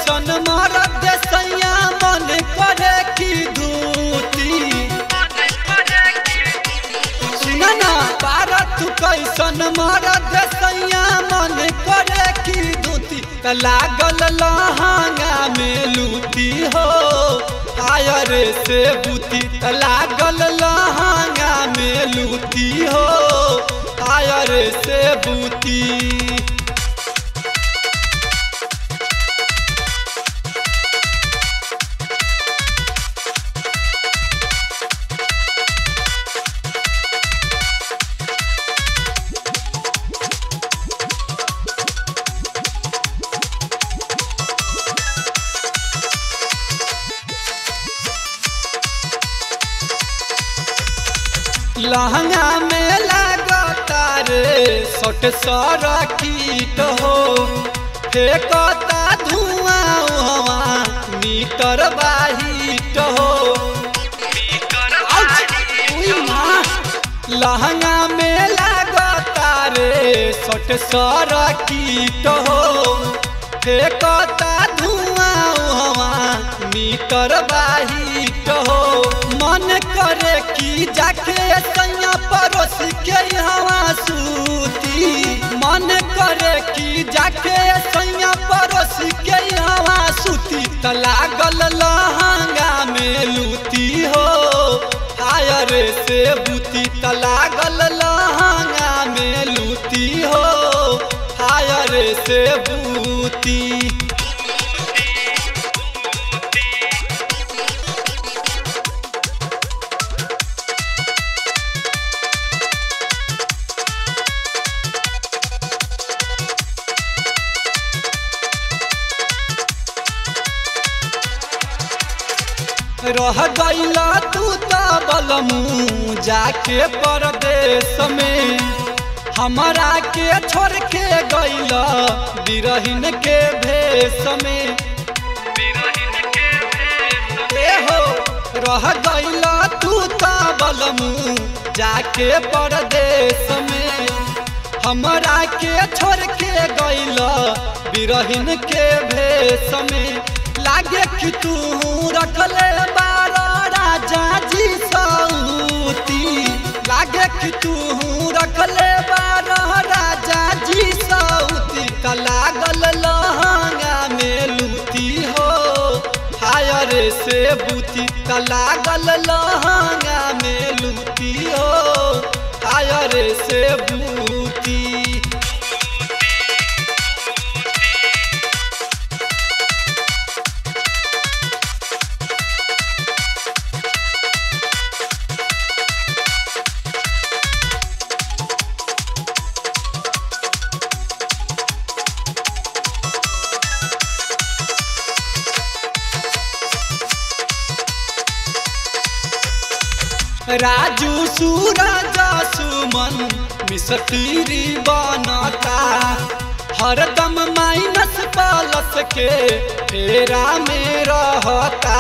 कैसन मरद सैया मन करे की धूती सुन ना भारत कैसन मरद सैया मन करे की धूती त लागल लहंगा में लूटी हो आयर से बूती त लागल लहंगा में लूटी हो आयर से बूती लहंगा में लागता रे सट सर कीट हो फेंकता धुआं हवा मीटर बाहिट हो उई माँ, लहंगा में लागता रे सट सर कीट हो फेंकता धुआं हवा मीटर बाहिट हो मन करे कि जाके सैया पड़ोस के हवा सूती मन करे कि जाके सैया पड़ोस के हवा सूती त लागल लहंगा में लूती हो आयर से बूती त लागल लहंगा में लूती हो आयर से बूती रह गईला तू त बलमू जाके परदेश में हमरा के छोड़ के गईला बिरहिन के भेष में ए हो रह गईला तू त बलमू जाके परदेश में हमरा के छोड़ के गईला बिरहिन के भेष में लागे कि तू रखले बारो राजा जी सऊती लागे कि तू रखले बारो राजा जी सऊती त लागल लहंगा में लूती हो हायर से बूती त लागल लहंगा में लूती हो हायर से बूती राजू सूरज सुमन मिसतीरी बनता हरदम माइनस प्लस के फेरा में रहता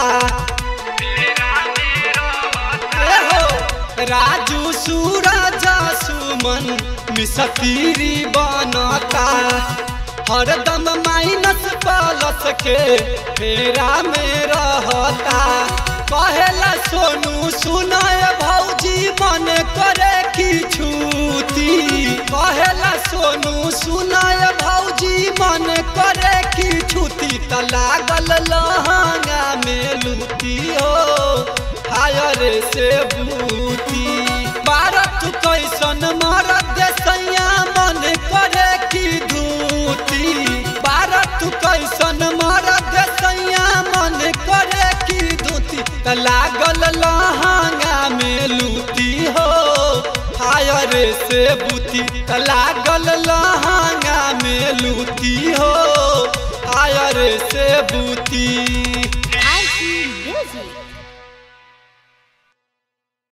ए हो, राजू सूरज सुमन मिसतीरी बनता हरदम माइनस प्लस के फेरा में रहता कहेला सोनू सुनाय भौजी मन करे की छूती कहेला सोनू सुनाय भौजी मन करे की छूती त लागल लहंगा में लूती हो हायर से बूती भारत कैसन मरद सैया मन करे की धूती भारत कैसन मरद सैया मन करे की धूती त लागल लहंगा में लूती हो हायर से बूती त लागल लहंगा में लूती हो हायर से बूती RC Music.